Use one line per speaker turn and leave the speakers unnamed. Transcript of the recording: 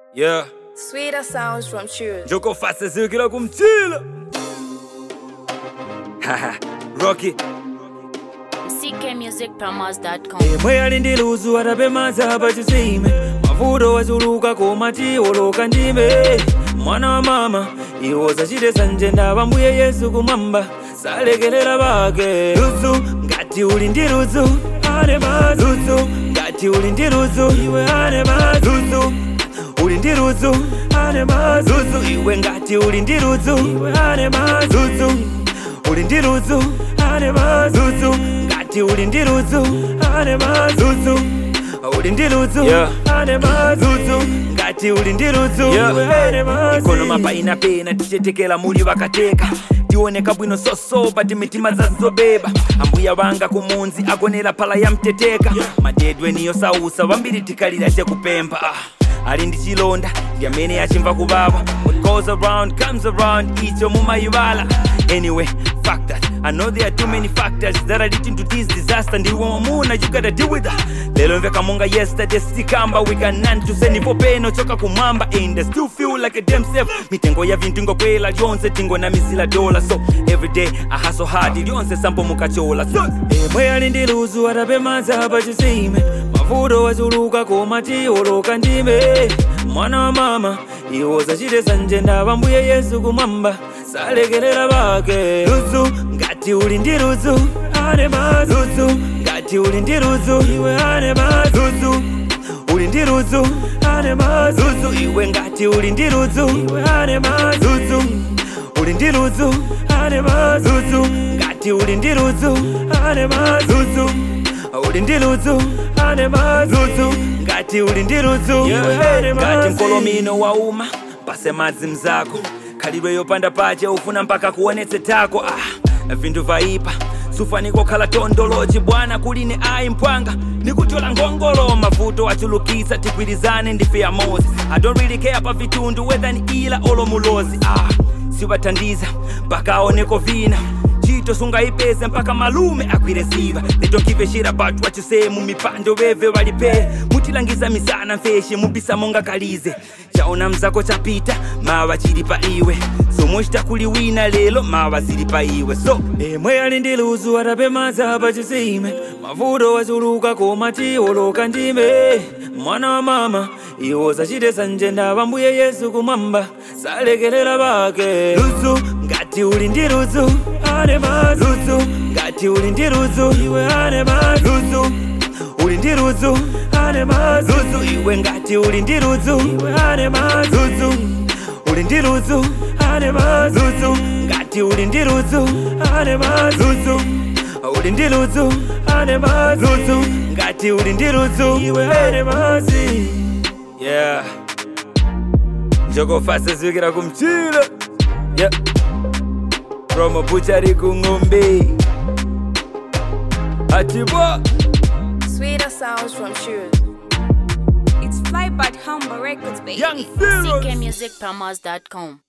Yeah,
Sweeter sounds from Choose.
njoko fase zikila kumchila. Haha, Rocky.
ckmusicpromos.com
Imwe alindiluzu atapemaza pachisime mavuto wachuluka komati oloka ndime mwana wa mama iwo zachite sanje ndava mbuye yesu kumwamba salekelela pake luzu ngati uli ndi luzu ane mazuzu ngati uli ndi luzu iwe ane mazuzu uli ndi luzu ane mazuzu iwe ngati uli ndi luzu iwe ane mazuzu uli ndi luzu ane mazuzu ngati uli ndi luzu ane mazuzu uli ndi luzu ane mazuzu ngati uli ndi luzu ane mazuzu ikono mapaina pena tichetekela muli vakateka tioneka bwino sosopa timitima zazobeba ambuya vanga kumunzi akonera phala ya mteteka madedwe niyo sausa vambiri tikalira chekupempha ah. ali ndi chilonda ndi amene achimva kuvava what goes around comes around icho mumayivala anyway fuck that i know there are too many factors that are leading to this disaster ndiwe mwamuna you gotta deal with that lelo mveka monga yesterday sikamba we can none to send ipo peno choka kumwamba and I still feel like a damn safe mitengo ya vintu ingokwela lyonse tingo na mizila dola so every day i hustle hard lyonse sampo mukachola so emwe ali ndi luzu atapemaza pachisime mavuto wachuluka komati oloka ndime mwana wa mama iwo zachite sanje ndava mbuye yesu kumwamba salekelela pake luzu ngati uli ndi luzu ane mazuzu ngati uli ndi luzu iwe ane mazuzu uli ndi luzu ane mazuzu iwe ngati uli ndi luzu iwe ane mazuzu uli ndi luzu ane mazuzu ngati uli ndi luzu ane mazuzu uli ndi luzu ane mazuzu ngati uli ndi luzu ngati mkolomino wauma pase madzi mzako khalidwe yopanda pache ufuna mpaka kuonetse tako ah, vinthu vaipa sufaniko khala tondolochi bwana kuline ayi mpwanga nikutola ngongolo mavuto achulukisa tigwirizane ndife ya moses i don't really care pa vitundu whether ni ila olo mulozi ah, sivathandiza mpaka aoneko vina chito sungayipeze mpaka malume agwire ziva they don't give a shit about what you say mumipando veve valipe mutilangiza misana mfeshe mubisa monga kalize chaona mzako chapita mawa chili pa iwe somwe chitakuliwina lelo mawa zili pa iwe so emwe ali ndi luzu atapemaza pachisime mavuto wachuluka komati oloka ndime mwana wa mama iwo zachite sanje ndava mbuye yesu kumwamba salekelela pake luzu ngati uli ndi luzu ane mazuzu ngati uli ndi luzu iwe ane mazuzu uli ndi luzu ane mazuzu iwe ngati uli ndi luzu iwe ane mazuzu uli ndi luzu ane mazuzu ngati uli ndi luzu ane mazuzu uli ndi luzu ane mazuzu ngati uli ndi luzu iwe ane mazi yeah njokofasa zvikira kumchilo yeah promo buchari kung'ombe atibo
Sweeter sounds from Choose.
It's Flybird Humble Records, baby.
young Pharaohs.
ckmusicpromos.com